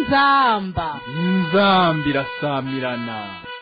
inzamba inzamba irasamirana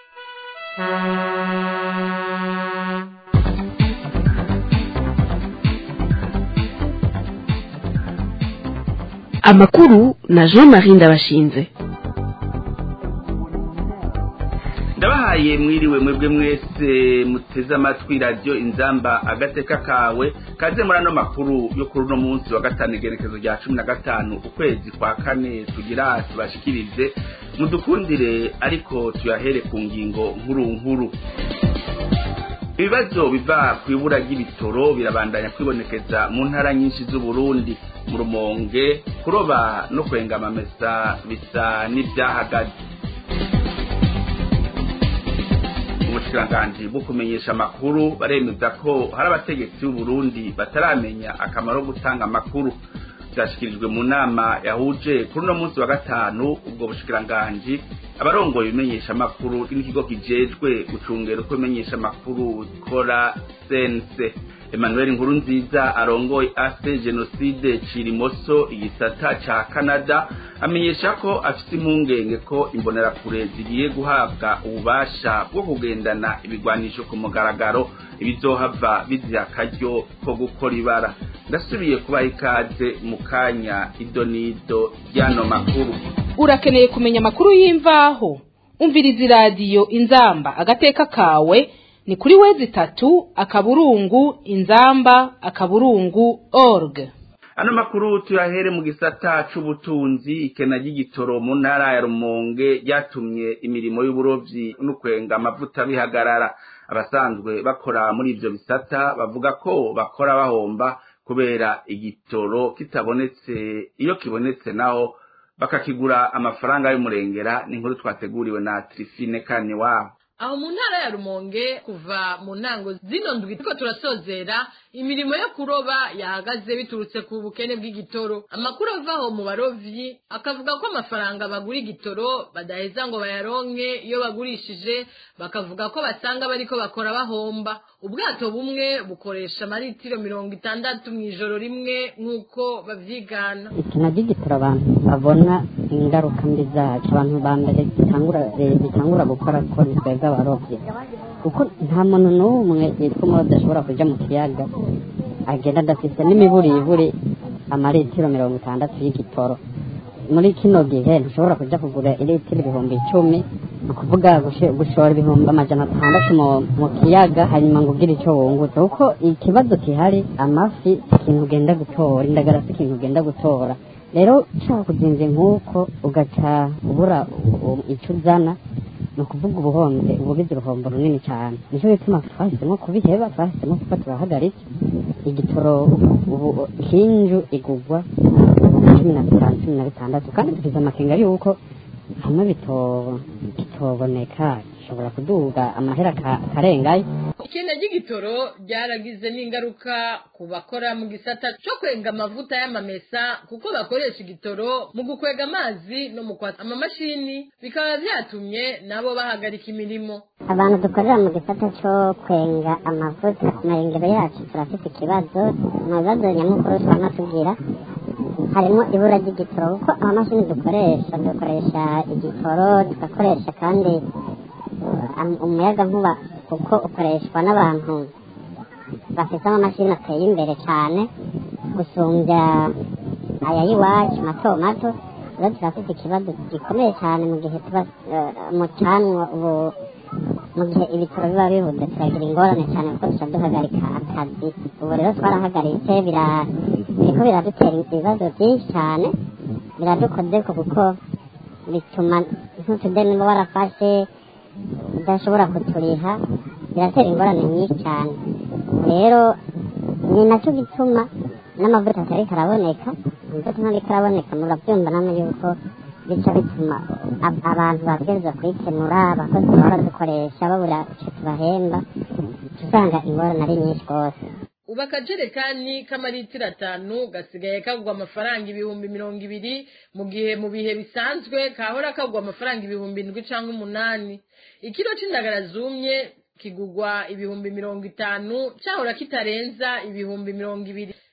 amakuru na jean marie ndabashinze ndabahaye mwiriwe mwebwe mwese muteze amatwi radiyo inzamba agateka kawe kaze muri ano makuru yo kuri uno munsi wa gatanu igerekezo rya cumi na gatanu ukwezi kwa kane tugira tubashikirize mudukundire ariko tuyahere ku ngingo nkuru nkuru ibibazo biva ku ibura ry'ibitoro birabandanya kwibonekeza mu ntara nyinshi z'uburundi mu rumonge kuroba no kwenga amamesa bisa n'ibyahagaze ubushikiranganji bwo kumenyesha amakuru baremeza ko hari abategetsi b'uburundi bataramenya akamaro ko gutanga amakuru byashyikirijwe mu nama yahuje kuri uno munsi wa gatanu ubwo bushikiranganji abarongoye ibimenyesha amakuru n'ikigo kijejwe gucungera uko ibimenyesha amakuru zikora sense emmanuel nkuru nziza arongoye ase jenoside cirimoso igisata ca canada amenyesha ko afite impungenge ko imbonerakure zigiye guhabwa ububasha bwo kugendana ibigwanisho ku mugaragaro ibizohava biziha akaryo ko gukora ibara ndasubiye kubaha ikaze mu kanya ido n'ido ry'ano makuru urakeneye kumenya amakuru y'imvaho umviriza iradiyo inzamba agateka kawe ni kuri wezi itatu akaburungu inzamba akaburungu org ano makuru tuyahere mu gisata c'ubutunzi ikena ry'igitoro mu ntara ya rumonge ryatumye imirimo y'uburovyi n'ukwenga amavuta bihagarara abasanzwe bakora muri ivyo bisata bavuga ko bakora bahomba kubera igitoro kitabonetse iyo kibonetse naho bakakigura amafaranga y'umurengera ni inkuru twateguriwe na trifine kane wabo aho mu ntara ya rumonge kuva mu ntango zino ndwi turiko turasozera imirimo yo kuroba yahagaze biturutse ku bukene bw'igitoro amakuru avaho mu barovyi akavuga ko amafaranga bagura igitoro badaheza ngo bayaronke iyo bagurishije bakavuga ko basanga bariko bakora bahomba ubwato bumwe bukoresha amaritiro mirongo itandatu mu ijoro rimwe nk'uko bavyigana ikina ry'igitoro abantu babona ingaruka mbi zacu abantu ba mbere bitangura bitangura gukora ko ni twebwe abarovyi kuko nta muntu n'umwe yitwa umurovyi ashobora kuja mu kiyaga agenda adafise n'imiburiburi amaritiro mirongo itandatu y'igitoro muri kino gihe ntushobora kuja kugura iritiro ibihumbi icumi ni ukuvuga gushora ibihumbi amajana atandatu mu kiyaga hanyuma ngo ugire icyo wungutse kuko ikibazo gihari amafi si ikintu ugenda gutora indagara si ikintu ugenda gutora rero ushaka kuzinze nk'uko ugaca ubura icyo uzana ni ukuvuga ubuhombe ubugize uruhombo runini cyane nicyo gituma twahisemo kubiheba twahisemo kuba turahagaritse igitoro ubu hinju igugwa cumi na bitanu cumi na bitandatu kandi dufite amakenga yuko hamwe bitoboneka gishobora kuduga amahera akarengayo ikenda ry'igitoro ryaragize n'ingaruka ku bakora mu gisata cyo kwenga amavuta y'amamesa kuko bakoresha igitoro mu gukwega amazi no mu kwatsa amamashini bikaba byatumye nabo bahagarika imirimo abantu dukorera mu gisata cyo kwenga amavuta ku marengero yacu turafite ikibazo mu bibazo nyamukuru twama tugira harimo ibura ry'igitoro kuko amamashini dukoresha dukoresha igitoro tugakoresha kandi umuyaga nkuba kuko ukoreshwa n'abantu bafite amamashini ateye imbere cyane gusumbya aya y'iwacu mato mato rero turafite ikibazo gikomeye cyane mu gihe tuba mu canwa ubu mu gihe ibitaro biba bihuze turagira ingorane cyane kuko duca duhagarika akazi ubu rero twarahagaritse biriko biradutera ibibazo byinshi cyane biradukozeko kuko bituma nk'utudeni uba warafashe udashobora kuturiha biratera ingorane nyinshi cyane rero ni nacyo gituma n'amavuta atari karaboneka amavuta ntabwo karaboneka murabyumva namwe yuko bica bituma abantu babwirizwa kuyikenura abakozi bahora dukoresha babura icyo tubahemba usanga ingorane ari nyinshi rwose ubu akajerekani k'amaritiro atanu gasigaye kagwa amafaranga ibihumbi mirongo ibiri mu gihe mu bihe bisanzwe kahora kagwa amafaranga ibihumbi indwi cyangwa umunani ikiro c'indagara zumye kigugwa ibihumbi mirongo itanu cyahora kitarenza ibihumbi mirongo ibiri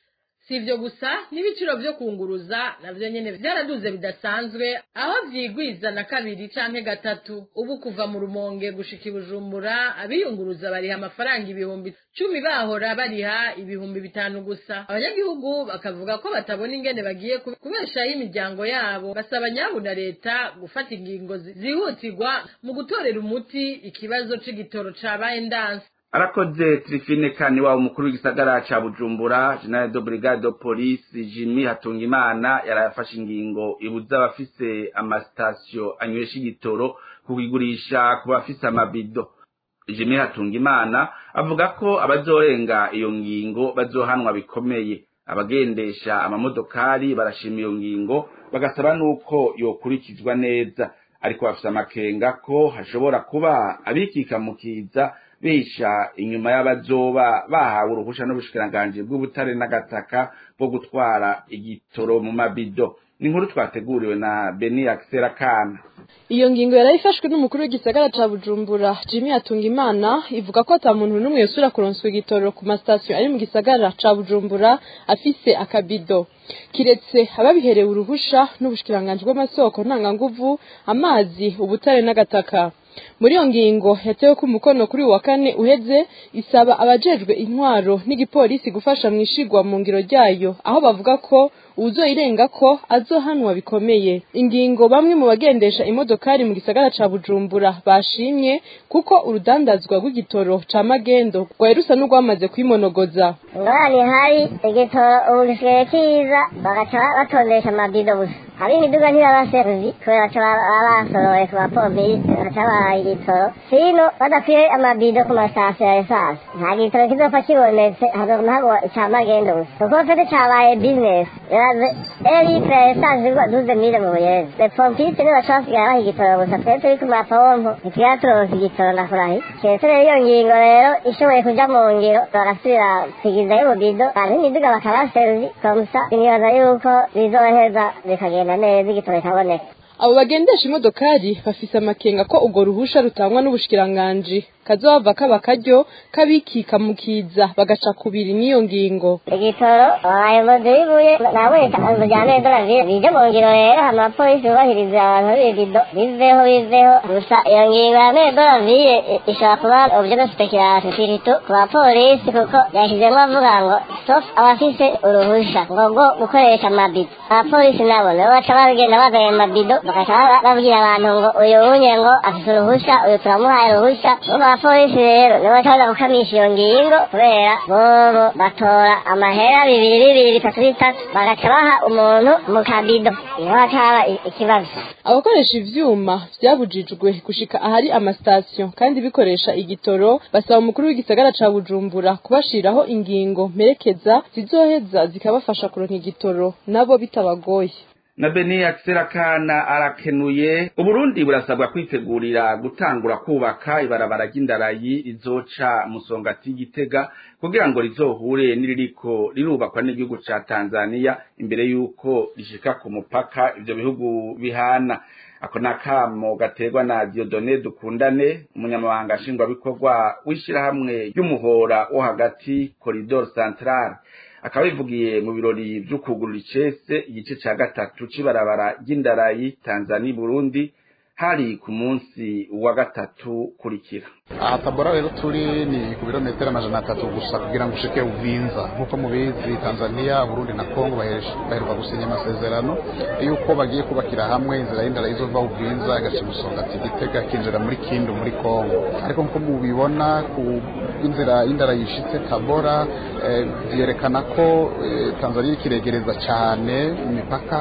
si ibyo gusa n'ibiciro byo kunguruza nabyo nyine byaraduze bidasanzwe aho byigwiza na kabiri canke gatatu ubu kuva mu rumonge gushika ibujumbura abiyunguruza bariha amafaranga ibihumbi cumi bahora bariha ibihumbi bitanu gusa abanyagihugu bakavuga ko batabona ingene bagiye kubeshaho imiryango yabo basaba nyabu na leta gufata ingingo zihutirwa mu gutorera umuti ikibazo c'igitoro cabaye ndanse arakoze Trifine kani wa umukuru w'igisagara ca Bujumbura General de Brigade de Police Jimmy Hatungimana yarafashe ingingo ibuza abafise amastasyo anywesha igitoro kugigurisha ku bafise amabido Jimmy Hatungimana avuga ko abazorenga iyo ngingo bazohanwa bikomeye abagendesha amamodokari barashima iyo ngingo bagasaba nuko yokurikizwa neza ariko bafise amakenga ko hashobora kuba abikikamukiza bisha inyuma y'abazoba bahawe uruhusha n'ubushikiranganji bw'ubutare n'agataka bwo gutwara igitoro mu mabido ni inkuru twateguriwe na Beni Axel Kana iyo ngingo yarayifashwe n'umukuru w'igisagara ca Bujumbura Jimmy Hatungimana ivuga ko ata muntu n'umwe yosura kuronswa igitoro ku masitasiyo ari mu gisagara ca Bujumbura afise akabido kiretse ababiherewe uruhusha n'ubushikiranganji bw'amasoko ntanganguvu amazi ubutare n'agataka muri iyo ngingo yatewe ko umukono kuri wa kane uheze isaba abajejwe intwaro n'igipolisi gufasha mu ishigwa mu ngiro ryayo aho bavuga ko uwuzoyirenga ko azohanwa bikomeye ingingo bamwe mu bagendesha imodokari mu gisagara ca bujumbura bashimye kuko urudandazwa rw'igitoro ca magendo rwari rusa n'urwamaze kwimonogoza ingorane ihari igitoro ubu gisigaye kiza bagaca batondesha amabido gusa hari imiduga ntirabaseruzi kubera ko baba basoroye ku bapolisi baca bahaye igitoro sino badakwiye amabido ku masitasiyo ya esanse nta gitoro kizopfa kibonetse hazoguma hagwa ica magendo gusa kuko fete cabaye bizinesi iraze eri pe esanse igwa duze mire mu buyezi le pompiste nibo baca basigara baha igitoro gusa twe turi ku mapompo ntitugera turonse igitoro ndakurahi keretse rero iyo ngingo rero ishoboye kuja mu ngiro bagasubira kwigizayo ububido abantu imiduga bakabaseruzi komusa nibaza yuko bizoheza bikagenda neza igitoro kikaboneka abo bagendesha imodokari bafise amakenga ko urwo ruhusha rutangwa n'ubushikiranganji kazohava kaba karyo kabikika mu kiza bagaca kubiri n'iyo ngingo igitoro abayobozi b'ibuye nabo itangazo rya nedora bije mu ngiro rero hano abapolisi bubahiriza abantu b'ibido biveho biveho gusa iyo ngingo ya nedora viye ishobora kuba uburyo bwo speculation siritu ku bapolisi kuko yashyizemo avuga ngo sauf abafise uruhusha ngo rwo gukoresha amabido abapolisi nabo nibo baca bagenda bazanye amabido bagaca babwira abantu ngo uyu unye ngo afise uruhusha uyu turamuhaye uruhusha abapolisi rero nibo bacaza gukamisha iyo ngingo kubera bobo batora amahera bibiri bibiri bitatu bitatu bagaca baha umuntu mu kabido niho hacaba ikibazo abakoresha ivyuma vyabujijwe gushika ahari amasitasiyo kandi bikoresha igitoro basaba umukuru w'igisagara ca bujumbura kubashiraho ingingo mperekeza zizoheza zikabafasha kuronka igitoro nabo bitabagoye na beni akisera kana arakenuye uburundi burasabwa kwitegurira gutangura kubaka ibarabara ry'indarayi rizoca musongati y'igitega kugira ngo rizohure n'iririko rirubakwa n'igihugu ca tanzania imbere y'uko rishika ku mupaka ivyo bihugu bihana ako nakamo gaterwa na diodone dukundane umunyamabanga nshingwabikorwa w'ishirahamwe ry'umuhora wo hagati koridor centrale akaba bivugiye mu birori vyo kugurura icese igice ca gatatu c'ibarabara ry'indarayi Tanzania Burundi hari ku munsi wa gatatu kurikira aha tabora rero turi ni ku birometero amajana atatu gusa kugira ngo ushike uvinza nk'uko mubizi tanzania burundi na kongo baheruka gusinya amasezerano yuko bagiye kubakira hamwe inzira y'indara izova uvinza igaca musonga ati gitega kinjira muri kindu muri kongo ariko nk'uko mubibona ku inzira y'indara yishitse tabora byerekana ko tanzania ikiregereza cyane imipaka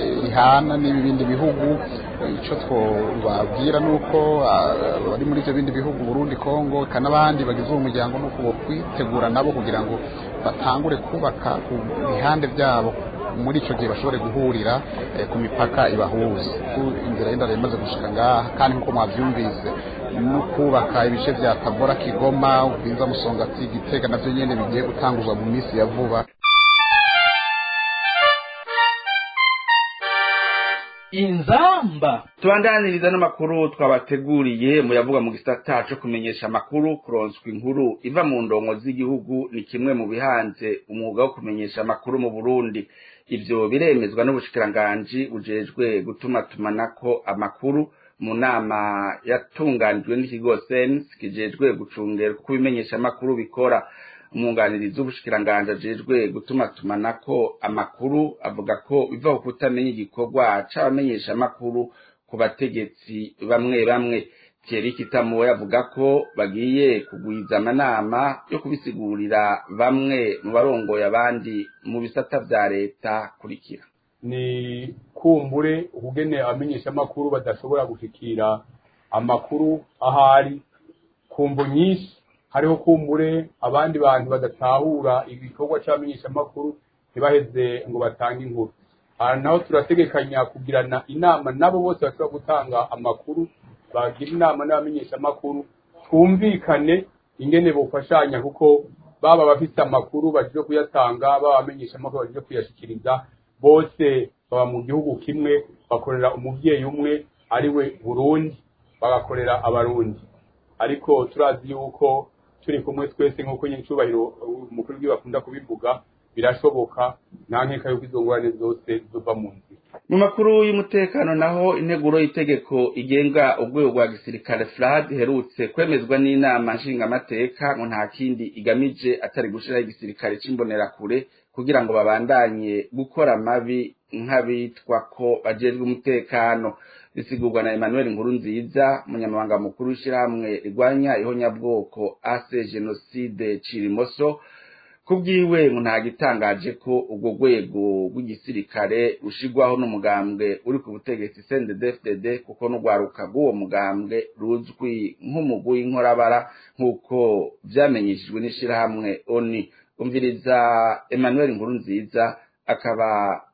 ihana n'ibindi bihugu icyo twababwira ni uko bari muri ibyo bindi bihugu burundi kongo eka n'abandi bagize uwo muryango ni uko kwitegura nabo kugira ngo batangure kubaka ku bihande byabo muri icyo gihe bashobore guhurira ku mipaka ibahuza inzira y'indara imaze gushika ngaha kandi nk'uko mwabyumvise no kubaka ibice bya tabora kigoma ubwiza musongati gitega nabyo nyine bigiye gutanguzwa mu minsi ya vuba inzamba tubandaniriza n'amakuru twabateguriye muyavuga mu gisata co kumenyesha amakuru kuronswa inkuru iva mu ndongo z'igihugu ni kimwe mu bihanze umwuga wo kumenyesha amakuru mu burundi ivyo biremezwa n'ubushikiranganji bujejwe gutumatumanako amakuru mu nama yatunganijwe n'ikigo sense kijejwe gucungera uko ibimenyesha amakuru bikora umwunganirizi w'ubushikiranganji ajejwe gutumatumanako amakuru avuga ko biva ku kutamenya igikorwa c'abamenyesha amakuru ku bategetsi bamwe bamwe Thierry Kitamuwe avuga ko bagiye kugwiza amanama yo kubisigurira bamwe mu barongoye abandi mu bisata vya leta kurikira ni kumbure ukugene abamenyesha amakuru badashobora gushikira amakuru ahari kumvo nyinshi hariho kumbure abandi bantu badatahura igikorwa c'abamenyesha amakuru ntibaheze ngo batange inkuru aha naho turategekanya kugirana inama nabo bose bashobora gutanga amakuru bagira inama n'abamenyesha amakuru twumvikane ingene bofashanya kuko baba bafite amakuru baje kuyatanga baba abamenyesha amakuru baje kuyashikiriza bose baba mu gihugu kimwe bakorera umuvyeyi umwe ari we burundi bagakorera abarundi ariko turazi yuko turi kumwe twese nk'uko nyiricubahiro umukuru w'igihugu akunda kubivuga birashoboka nta nkeka yuko izo ngorane zose zova mu nzira mu makuru y'umutekano naho integuro y'itegeko igenga urwego rwa gisirikare FRAD iherutse kwemezwa n'inama nshingamateka ngo nta kindi igamije atari gushiraho igisirikare c'imbonerakure kugira ngo babandanye gukora amabi nk'abitwa ko bajejwe umutekano bisigurwa na Emmanuel Nkurunziza umunyamabanga mukuru w'ishyirahamwe rigwanya ihonyabwoko ase genocide Cirimoso kubwiwe ngo nta gitangaje ko urwo rwego rw'igisirikare rushigwaho n'umugambwe uri ku butegetsi CNDD-FDD kuko n'urwaruka rw'uwo mugambwe ruzwi nk'umugwi w'inkorabara nk'uko vyamenyeshejwe n'ishirahamwe ONU umviriza Emmanuel Nkurunziza akaba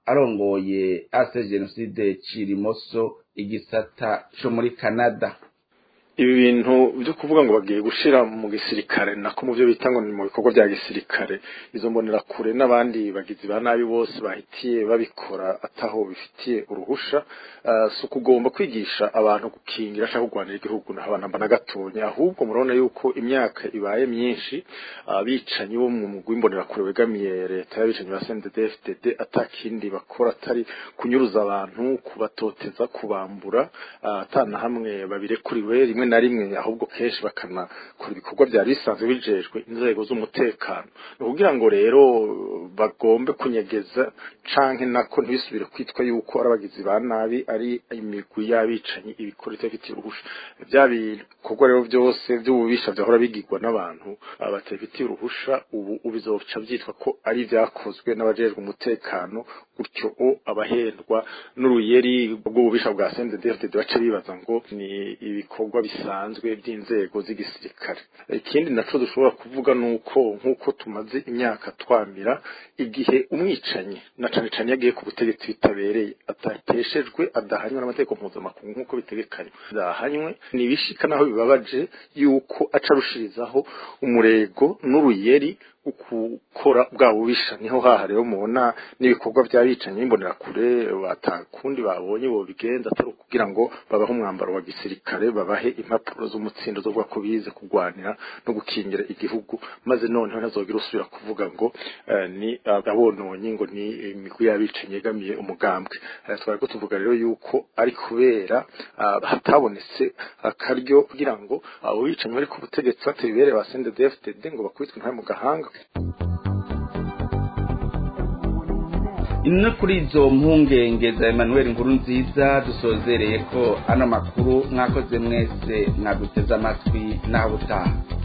arongoye ase genocide Cirimoso igisata co muri Canada ibi bintu byo kuvuga ngo bagiye gushira mu gisirikare nako mu byo bita ngo ni mu bikorwa bya gisirikare izo mbonera kure n'abandi bagizi ba nabi bose bahitiye babikora ataho bifitiye uruhusha uh, si ukugomba kwigisha abantu gukingira ashaka kurwanira igihugu naho abantu na gatonya ahubwo murabona yuko imyaka ibaye myinshi abicanyi uh, bo mu mugwi mbonera kure wegamiye leta y'abicanyi ba CNDD-FDD atakindi bakora atari kunyuruza abantu kubatoteza kubambura uh, atana hamwe babirekuriwe rimwe na rimwe ahubwo kenshi bakanakora ibikorwa byari bisanzwe bijejwe inzego z'umutekano ni ukugira ngo rero bagombe kunyegeza canke nako ntibisubire kwitwa yuko ari abagizi ba nabi ari imigwi y'abicanyi ibikora itabifitiye uruhusha bya bikorwa rero byose by'ububisha vyahora bigirwa n'abantu batabifitiye uruhusha ubu bizoca vyitwa ko ari vyakozwe n'abajejwe umutekano gutyo o abahendwa n'uruyeri rw'ububisha bwa CNDD-FDD baca bibaza ngo ni ibikorwa bisanzwe by'inzego z'igisirikare ikindi naco dushobora kuvuga nuko nkuko tumaze imyaka twamira igihe umwicanyi na cane cane yagiye ku butegetsi bitabereye atateshejwe adahanywe n'amategeko mpuzamakungu nkuko bitegekanywa adahanywe nibishika naho bibabaje yuko aca arushirizaho umurego n'uruyeri ukukora bwa bubisha niho haha rero mubona n'ibikorwa by'abicanyi bimbonera kure batakundi babonye bo bigenza atari kugira ngo babahe umwambaro wa gisirikare babahe impapuro z'umutsindo zo ko bize kurwanira no gukingira igihugu maze noneho ntazogira usubira kuvuga ngo uh, ni abononye ngo ni imigwi y'abicanyi yegamiye umugambwe uh, twari ko tuvuga rero yuko ari kubera uh, hatabonetse akaryo kugira ngo abo bicanyi bari ku butegetsi batebere ba CNDD-FDD ngo bakubitwe ntayo mu gahanga ino kuri izo mpungenge za Emmanuel nkuru nziza dusozereye ko ano makuru mwakoze mwese mwaguteze amatwi naho utaha